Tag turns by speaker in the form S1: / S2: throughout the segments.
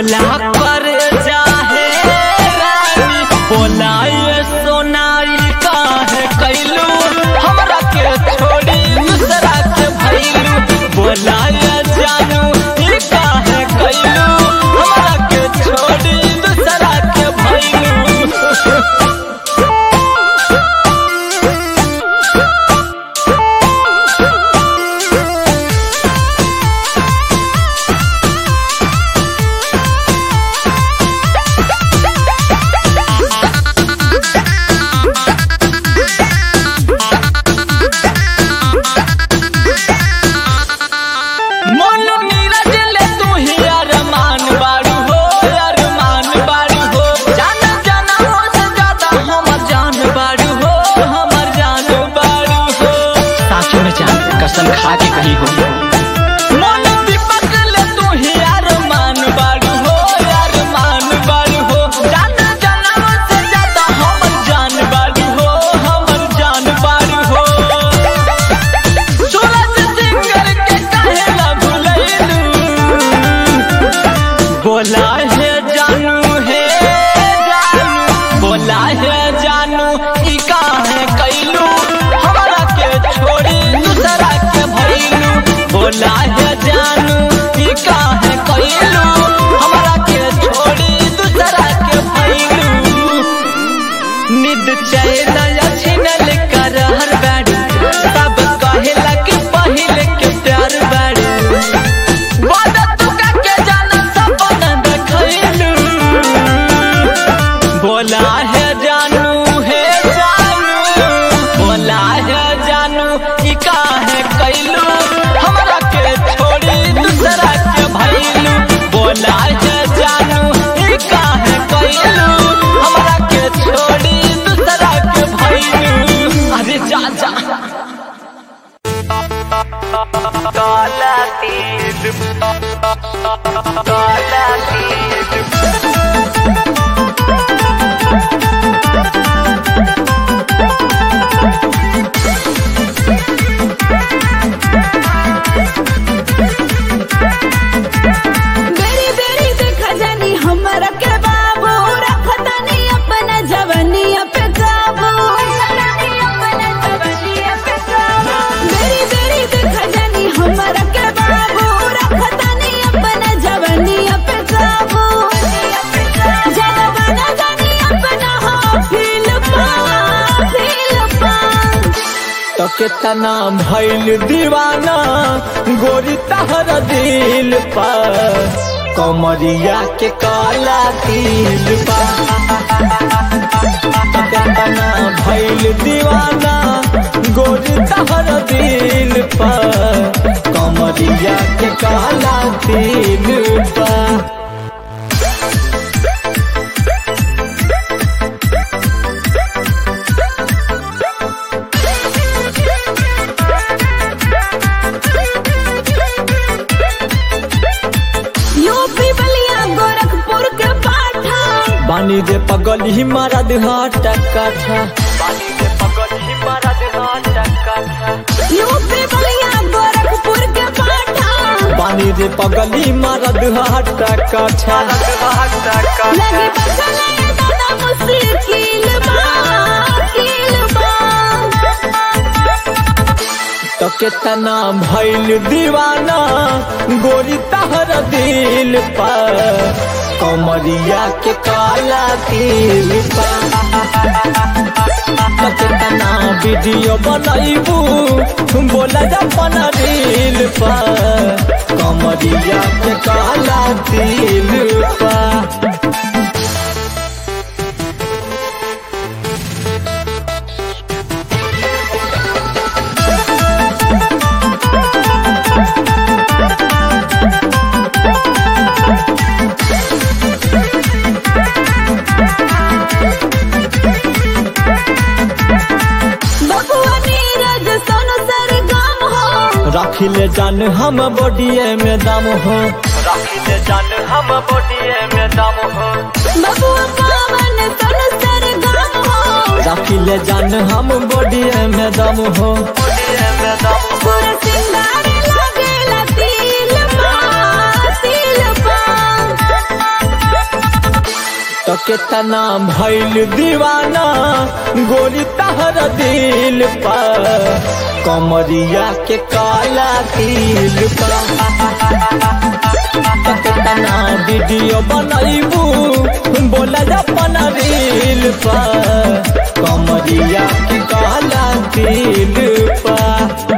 S1: बोला कर जाहे रानी बोला ये सोनाई काहे कैलू हमरा के छोड़ी दूसरा के भैलू बोला ये जानू ई काहे कैलू हमरा के छोड़ी दूसरा के भैलू मन नीरज ले तू ही अरमान बारू हो अरमान बारू हो जान जाना हो से ज्यादा हमर जान बारू हो हमर जान बारू हो
S2: सासू में जान कसम खा के कही हो
S1: मन दीपक ले तू ही अरमान बारू हो अरमान बारू हो जान जाना हो से ज्यादा हमर जान बारू हो हमर जान बारू हो सूरज सिंगर के कहेला भुलैलू बोला है जानू है जानू बोला है जानू ई काहे कैलू हमरा के छोड़ी दूसरा के भैलू बोला है जानू ई काहे कैलू हमरा के छोड़ी दूसरा के भैलू निद चैन छिनल कर हर बाड़ी सब कहेला कि पहिले के प्यार बाड़ी वादा तू का के जाना सपना देखैलू बोला है जानू है जानू बोला है जानू ई काहे कैलू हमरा के छोड़ी दूसरा के भैलू बोला है जानू ई काहे कैलू हमरा के छोड़ी दूसरा के भैलू अरे जा जा
S3: बेरी बेरी देखा जानी हमरा के बाबू रखतानी अपना जवानिया पे काबू बेरी बेरी देखा जानी हमरा के बाबू रखतानी अपना जवानिया पे काबू ज्यादा बना जानी अपना हो फील पा फील पा
S1: तो कितना भैल दीवाना गोरी तहर दिल पर कमरिया के काला तिल पर तो कितना भैल दीवाना गोरी तहर दिल पर कमरिया के काला तिल पर
S3: यूपी बलिया गोरखपुर के पाठा
S1: बानी दे पगल ही मारा देहाट काठा
S3: यूपी बलिया गोरखपुर के पाठा
S1: बानी दे पगल ही मारा देहाट काठा
S3: लगी बसले दादा मुश्किल बा मुश्किल बा
S1: तो कितना भैल दीवाना गोरी तहर दिल पर कमरिया के काला तिल पर तो कितना वीडियो बनैबू बोला अपन रील पर कमरिया के काला तिल पर
S3: बबुआ नीरज सोनू सरगम हो
S1: रखिले जान हम बॉडीए में दम हो रखिले जान हम बॉडीए में दम हो
S3: बबुआ कामन सोनू सरगम हो
S1: रखिले जान हम बॉडीए में दम हो
S3: पूरा सिंगार लागेला तिल पा तिल पा
S1: तो कितना भइल दीवाना गोरी तहर दिल पर कमरिया के काला तिल पर तो कितना वीडियो बनैबू बोला अपन रील पर कमरिया के काला तिल पर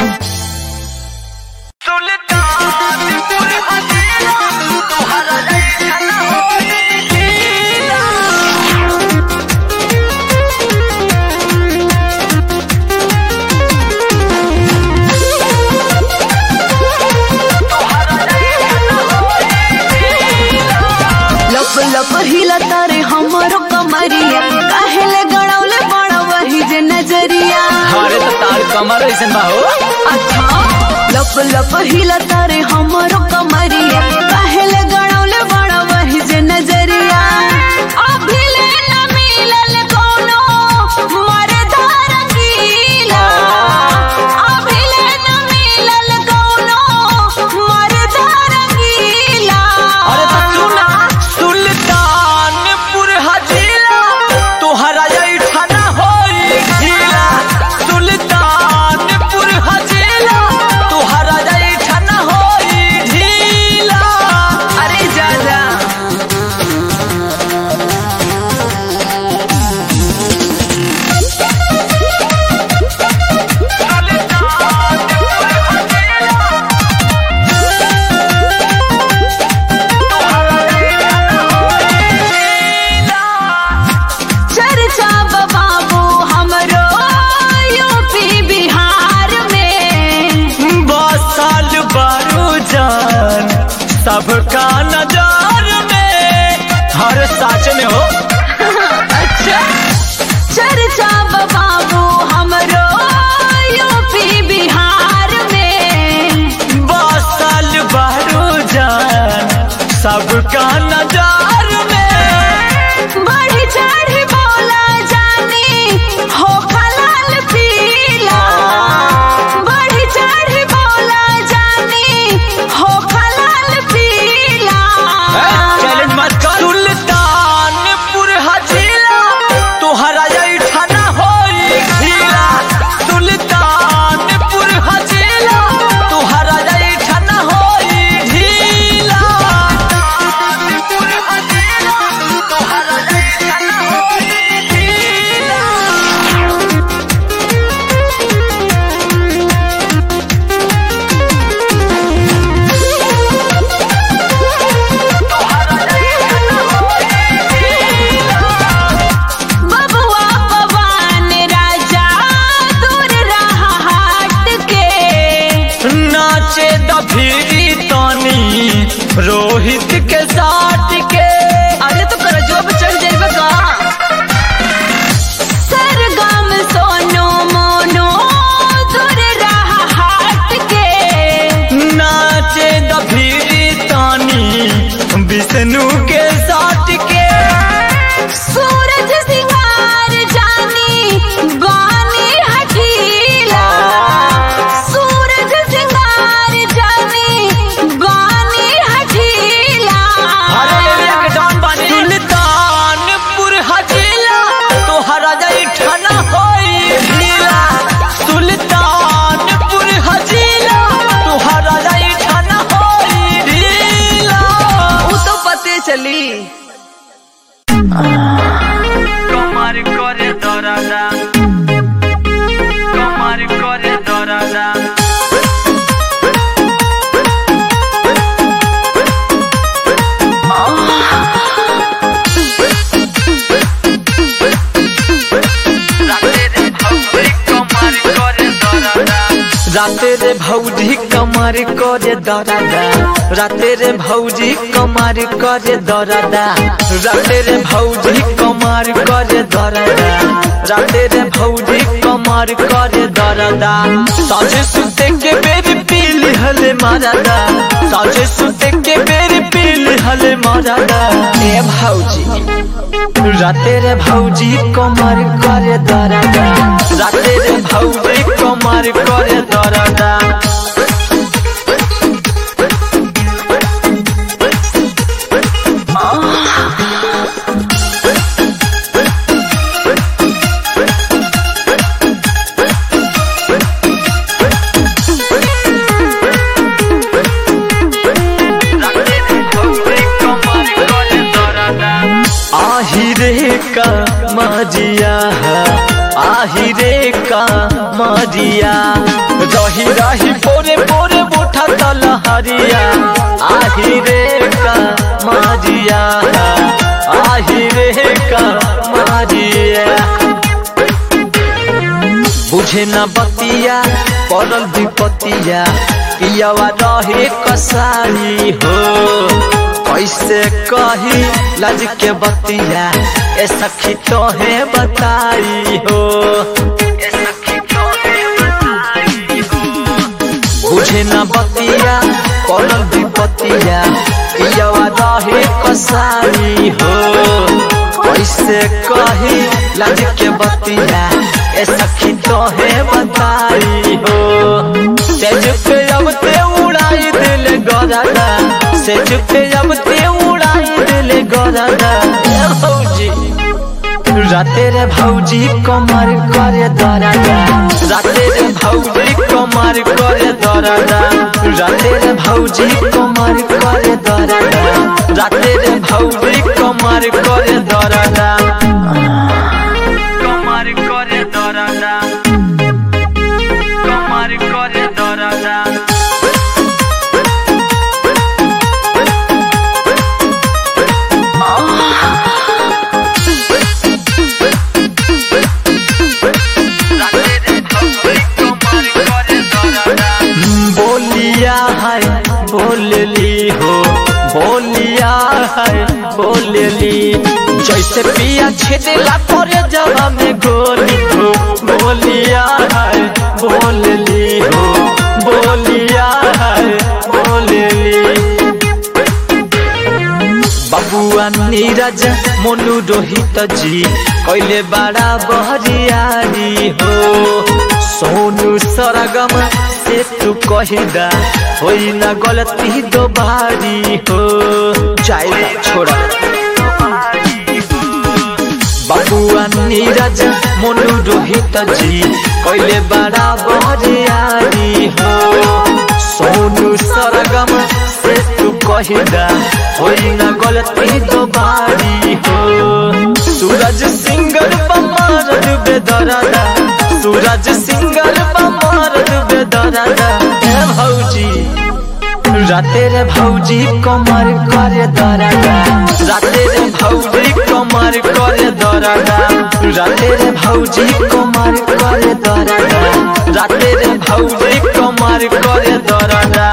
S3: लप लप हिला तारे हमरो कमरिया काहेले गड़ौले बड़ा वही जे नजरिया
S2: अरे तो तार कमर ऐसन बा हो
S3: अच्छा लप लप हिला तारे हमरो कमरिया काहेले गड़ौले बड़ा वही जे नजरिया अभी ले न मिलल कोनो मरदार गीला अभी ले न मिलल कोनो मरदार गीला
S1: अरे तो सुना सुल्तानपुर हजीला तोहरा ऐठना होई ढीला सुल्तानपुर हजीला तोहरा ऐठना होई ढीला
S3: अरे जा जा चर्चा बाबू हमरो यूपी बिहार में
S1: बसल बारू जान सबका नजर में हर साच में हो
S3: अच्छा चर्चा बाबू हमरो यूपी बिहार में
S1: बसल बारू जान सबका नजर में
S3: बढ़ी चढ़ी बोला जानी हो खलाल पीला बढ़ी चढ़ी बोला जानी हो खलाल पीला
S1: चैलेंज मत कर सुल्तानपुर हजीला तोहरा ऐठना होई ढीला सुल्तानपुर हजीला तोहरा ऐठना होई ढीला सुल्तानपुर हजीला तोहरा ऐठना होई ढीला
S3: बबुआ पवन राजा दूर रहा हाट के
S1: नाचे दफीरी तानी रोहित के साथ के
S3: अरे तो कर जो चढ़ जाइबा का सरगम सोनो मोनो दूर रहा हाट के
S1: नाचे दफीरी तानी विष्णु के साथ के
S3: सूरज सिंगार जानी बानी हठीला सूरज सिंगार जानी बानी हठीला
S1: हरे एरिया के डॉन बानी सुल्तानपुर हजीला तोहरा ऐठना होई ढीला सुल्तानपुर हजीला तोहरा ऐठना होई ढीला
S3: उ तो पते चली
S1: कमर करे दरादा कमर करे दरादा राते रे भौजी कमर करे दरादा राते रे भौजी कमर करे दरादा राते रे भौजी कमर करे दरादा राते रे भौजी कमर करे दरादा साझे सुते के बेरी पील हले मारादा साझे सुते के बेरी पील हले मारादा ए भौजी राते रे भौजी कमर करे दरादा राते रे भौजी कमर करे दरादा आही रे का मरिया रही रही बोरे बोरे बोठा तलहरिया आही रे का मरिया आही रे का मरिया बुझे न बतिया पड़ल विपतिया पियावा रहे कसाई हो कैसे कही लज के बतिया ए सखी तोहे बताई हो ए सखी तोहे बताई हो बुझे न बतिया पड़ल विपतिया पियावा रहे कसाई हो कैसे कही लज के बतिया ए सखी तोहे बताई हो सेज पे अब ते उड़ाई दिल गरादा सेज पे अब ते उड़ाई दिल गरादा ए भौजी राते रे भौजी कमर करे दरादा राते रे भौजी कमर करे दरादा राते रे भौजी कमर करे दरादा राते रे भौजी कमर करे दरादा कमर करे दरादा कमर करे दरादा बोलिया है बोलली हो बोलिया है बोलली जैसे पिया छेदेला करे जवा में गोली हो बोलिया है बोलली हो बोलिया है बोलली बबुआ नीरज मोनू रोहित जी कैले बड़ा बहरियारी हो सोनू सरगम से तू कहिदा होई ना गलती दोबारी हो जाए छोड़ा बबुआ नीरज मोनू रोहित जी कैले बड़ा बहरियारी हो सोनू सरगम से तू कहिदा होई ना गलती दोबारी हो सूरज सिंगर बमार डूबे दरादा सूरज सिंगर बमार डूबे दरादा ए भौजी राते रे भौजी कमर करे दरादा राते रे भौजी कमर करे दरादा राते रे भौजी कमर करे दरादा राते रे भौजी कमर करे दरादा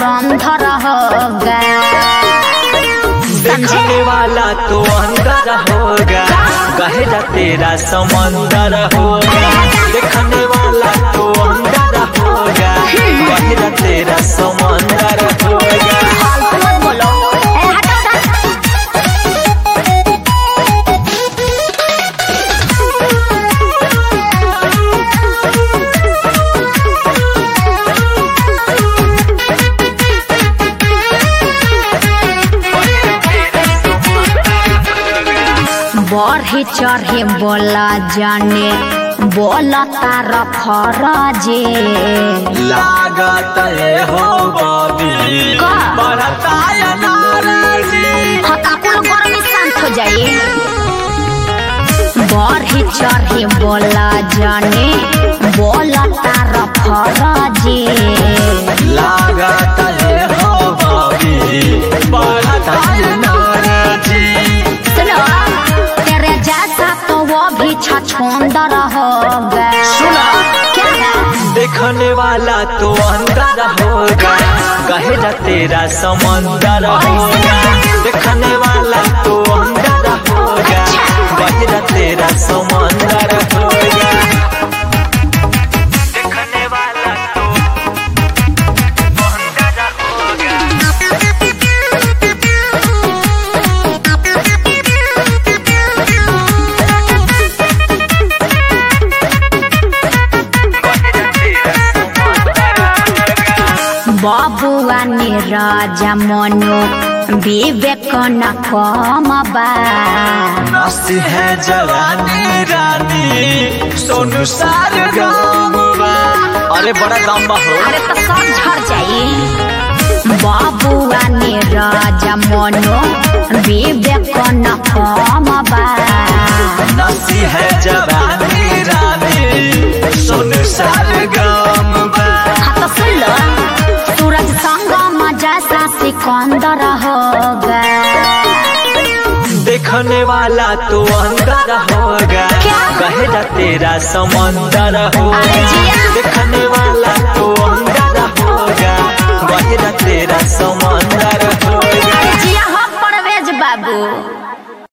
S3: धुरंधर होगा
S1: देखने वाला तो अंदर होगा गहरा तेरा समंदर होगा देखने वाला तो अंदर होगा गहरा तेरा समंदर होगा
S3: फालतू मत बोलो ए हटो उधर बढ़ी चढ़े बोला जाने बोला तार फरजे
S1: लागत है हो बबी
S3: का?
S1: बढ़ता है नाराजी
S3: हाँ तो आप लोग गरम में शांत हो जाइए बढ़ी चढ़े बोला जाने बोला तार फरजे
S1: लागत है हो बबी बढ़ता है नाराजी
S3: सुनो तेरे जैसा तो वो भी छछोंदर होगा
S1: सुना
S3: क्या है
S1: देखने वाला तो अंदर होगा गहरा तेरा समंदर होगा देखने वाला तो अंदर होगा गहरा तेरा समंदर होगा देखने वाला तो अंदर होगा
S3: बाबुआ ने राजा मनो विवेक न कम बा
S1: नस है जवानी रानी सोनू सार गाँववा अरे बड़ा लंबा हो
S3: अरे तो सब झड़ जाई बाबुआ ने राजा मनो विवेक न कम बा
S1: नसी है जवानी रानी सोनू सार गाँववा
S3: हाँ तो सुन लो सूरज संगम जैसा सिकंदर होगा
S1: देखने वाला तो अंदर होगा
S3: क्या?
S1: गहरा तेरा समंदर
S3: अरे
S1: होगा
S3: जिया।
S1: देखने वाला तो अंदर होगा गहरा तेरा समंदर